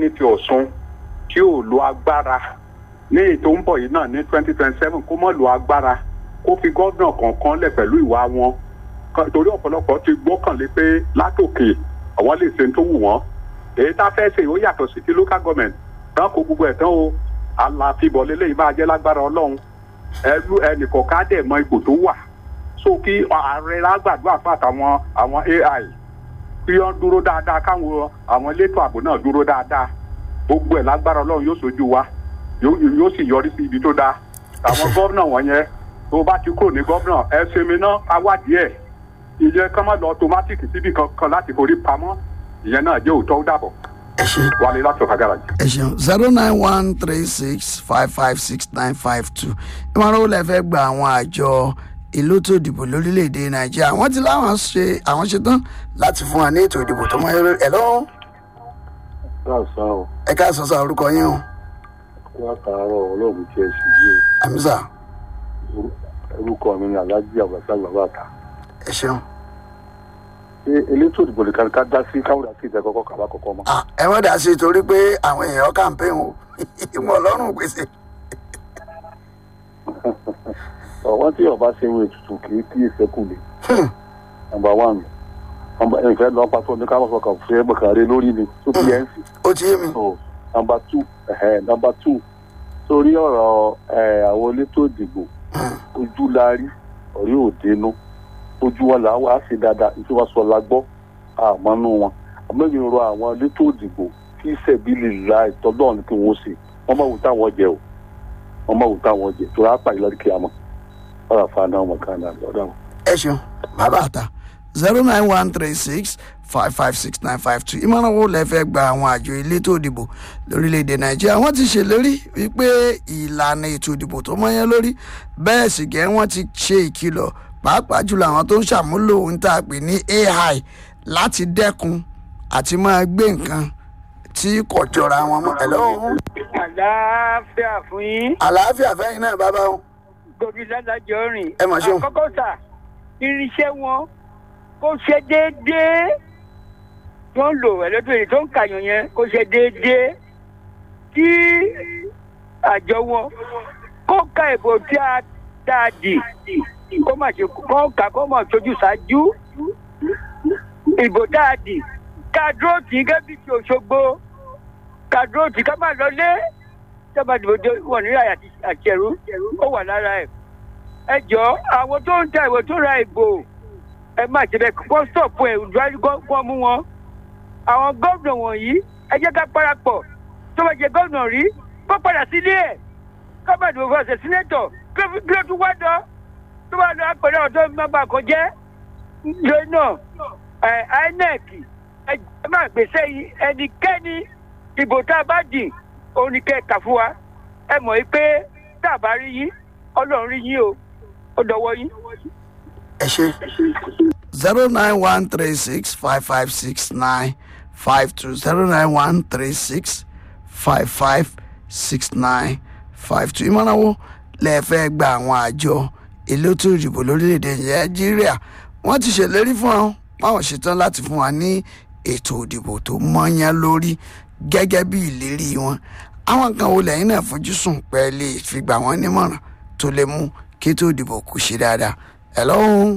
ní ti ọ̀ṣun tí ò lo agbára ní ètò ń bọ̀ yìí náà ní twenty twenty seven kó mọ̀ lo agbára kó fi gómìnà kọ̀ọ̀kan lẹ̀ pẹ̀lú ìwà wọn Kan- torí ọ̀pọ̀lọpọ̀ ti gbọ́kànlé pé látòkè àwọn lè ṣe tó wù wọ́n èyí tá a fẹ́ ṣe ó yàtọ̀ sí ti local government náà kó gbogbo ẹ̀ tán o àlàfíbọ̀ lélẹ́yìí máa jẹ́ lágbára ọlọ́run ẹlú ẹnìkọ̀ọ̀ká dẹ̀ mọ ipò tó wà so kí ààrẹ lágbàdúrà fún àtàwọn àwọn ai kí wọ́n dúró dáadáa káwọn àwọn elétò ààbò náà dúró dáadáa gbogbo ẹ̀ lágbára ọlọ́run yóò sojú wa yóò yóò sì yọrí sí ibi tó dáa àwọn gómìnà wọ̀nyẹn tó bá ti kúrò ní gómìnà ẹ sinmi náà ká wádìí ẹ̀ ìyẹn kán má lọ automatic síbi kankan láti forí pamọ́ ìyẹn náà jẹ́ òótọ́ ó dàbọ̀ ẹ ṣe wálé láti ọ̀ka garaji. ẹ ṣeun zero nine one three six five five six nine five two ìmọ̀ràn wo lẹ fẹ́ gba àwọn àjọ ìlú tó dìbò lórílẹ̀‐èdè nàìjíríà wọ́n ti láwọn ṣe àwọn ṣetán láti fún wa ní ètò ìdìbò tó mọ́ ẹ lọ́wọ́ káàsán o ẹ ká sọ sọ orúkọ yín o látàárọ̀ ọlọ́run tí ẹ sì yí àmísà o orúkọ mi ni alájí àbàtà bàbàtà ẹ ṣeun ṣé elétò ìdìbò nìkan ká dá sí káwọn àti ìjà kọ́kọ́ kàbá kọ́kọ́ mọ́. Ah, ẹ wọ́n dà sí i torí pé àwọn èèyàn campaign o ìmọ̀ ọlọ́run gbèsè ọ̀wọ́n tí ọba ṣe ń ètùtù kì í kí ìṣẹ́kù lè. nọmba one nọmba ìfẹ́ lọ́ọ́ pàtó ní káwọn fọkàn fún ẹgbẹ́ kan rẹ lórí ni tó fi ẹ̀ ń sìn. ó ti yé mi so nọmba two ẹ̀hẹ́ nọmba two sórí ọ̀rọ̀ ẹ̀ àwọn elétò ìdìbò ojú la rí ọ̀rí òdenu ojú wọn là wá sí dáadáa nítorí wọn sọ la gbọ́ àmọ́nú wọn àmọ́bí rọ àwọn elétò ìdìbò kí sẹ̀bílì la ìtọ́jú ọ̀hún kí wọ́n ṣe wọ́n máa wù táwọn jẹ o wọ́n máa wù táwọn jẹ tó rà pàdé lọ́dún kíámọ́ ọ̀rọ̀ àfààní ọmọ kan náà lọ́dọ̀ wọn. ẹ ṣeun bàbá àta zero nine one three six five five six nine five two ìmọ̀ràn wo lẹ fẹ́ gba àwọn àjọ elétò ìdìbò lórílẹ̀‐èdè nàìjíríà wọ́n ti ṣèlérí wípé ìlànà ètò ìdìbò tó mọ́yán lórí bẹ́ẹ̀ sì gẹ́ wọ́n ti ṣe ìkìlọ̀ pàápàá jùlọ àwọn tó ń ṣàmúlò ohun tá a pè ní ai láti dẹ́kun àti máa gbé nǹkan tí kò jọra wọn mọ́ ẹ̀ lọ́wọ́ àlàáfíà fún yín àlàáfíà fẹ́yìn náà bàbá wọn gòkè dádájọ́ rìn. Ẹ mà ṣeun. àkọ́kọ́ sà irinṣẹ́ wọn kó ṣe déédéé tó ń lò ẹ̀lẹ́tìrì tó ń kàyàn yẹn kó ṣe déédéé kí àjọ wọn kó ka ìbò tí a tá a dì kó má ṣe kó kà kó má sojú ṣáájú ìbò tá a dì ká dúró tì í gẹ́gẹ́ bí ti òṣogbo ká dúró tì í ká má lọlé tẹ́bà dìbò dé wọ̀ ní àyà àti ẹ̀rú ó wà lára ẹ̀. ẹ jọ àwọn tó ń ta ìwé tó ra ìbò ẹ má ṣe bẹ́ẹ̀ kó stọ̀pù ẹ̀ ìdúrádì kó mú wọn. àwọn gómìnà wọ̀nyí ẹ jẹ́ ká parapọ̀ tó bá jẹ gómìnà rí kó padà sílé ẹ̀ kó bá dìbò fún ọ̀sẹ̀ sínétọ̀ kí ló tún wá dán tó bá lọ àpẹẹrẹ ọ̀dọ́ má bàa kọ jẹ́ lórí náà ẹ̀ inec ẹ má gbèsè yìí ẹnikẹ́ni ìbò tá a bá dì òun ni kẹ́ ẹ̀ kà fún wa ẹ mọ̀ yìí pé tá a bá rí yín ọlọ́run rí yín o ó dọwọ́ yín. ẹ ṣe zero nine one three six five five six nine five two zero nine one three six five five six nine five two ìmọ̀ràn wo lẹ fẹ́ gba àwọn àjọ elétò ìdìbò lórílẹ̀‐èdè nàìjíríà wọ́n ti ṣèlérí fún wọn báwọn ṣetán láti fún wa ní ètò ìdìbò tó mọ́yán lórí gẹ́gẹ́ bí ìlérí wọn àwọn kan wo lẹ́yìn náà fojú sùn pé lè fi gbà wọ́n nímọ̀ràn tó lè mú kí ètò ìdìbò kù ṣe dáadáa ẹ̀ lọ́hùn-ún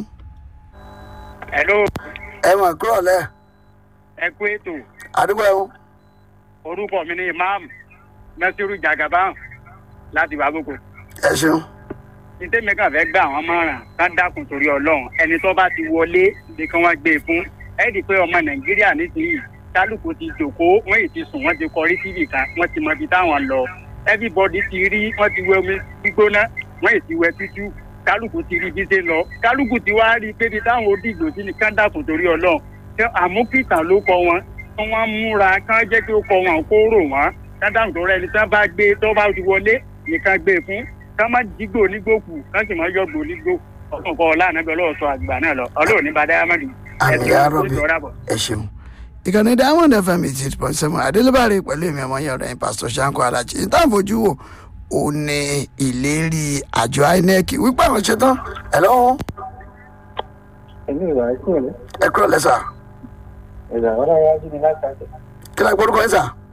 hello ẹ mọ̀ kúrò lẹ́ ẹ kú ètò àdúgbò ẹ̀hún orúkọ mi ni imam nasiru jagaban láti baboko ẹ ṣeun títẹ́mi kàn fẹ́ gbà wọ́n mọ̀ràn ká dákun torí ọlọ́run ẹni tó bá ti wọlé bí kí wọ́n gbé e fún ẹ di pé ọmọ nàìjíríà nísìnyí kálukú ti jòkóó wọ́n yìí ti sùn wọ́n ti kọrí síbì kan wọ́n ti mọ ibi táwọn lọ everybody ti rí wọ́n ti wẹ omi gbígbóná wọ́n yìí ti wẹ tútù kálukú ti rí bí ṣe lọ kálukú ti wá rí i pé ibi táwọn òdìgbò sí ni ká dákun torí ọlọ́run ṣé àmúkìtàn ló kọ wọn kí wọ́n múra kán jẹ́ kí ó kọ wọn kó rò wọ́n ká dákun tó rẹ ẹni tí wọ́n bá gbé tó bá ti wọlé nìkan gbé e fún ká má jígbó onígbòkù ká sì má yọgbó onígbò ọkàn kọ ọlànà bí ọlọ́run sọ àgbà náà lọ ọlọ́run ní bàdá amadi àmì àròbí ẹ ṣeun ìkànnì diamond fm eighty eight point seven adélébàrè pẹ̀lú èmi ọmọ yẹn ọ̀rẹ́ yín pásítọ̀ sanko alájí ní táwọn fojú wò ó ní ìlérí àjọ inec wípé àwọn ṣetán ẹ lọ́wọ́ ẹ̀mí ìwà ẹ̀kú rẹ̀ ẹ kúrò lẹ́sà ẹ̀dà ọ̀rọ̀ ayé ajú ni láti àjẹ́ kí ló gbórúkọ yín sà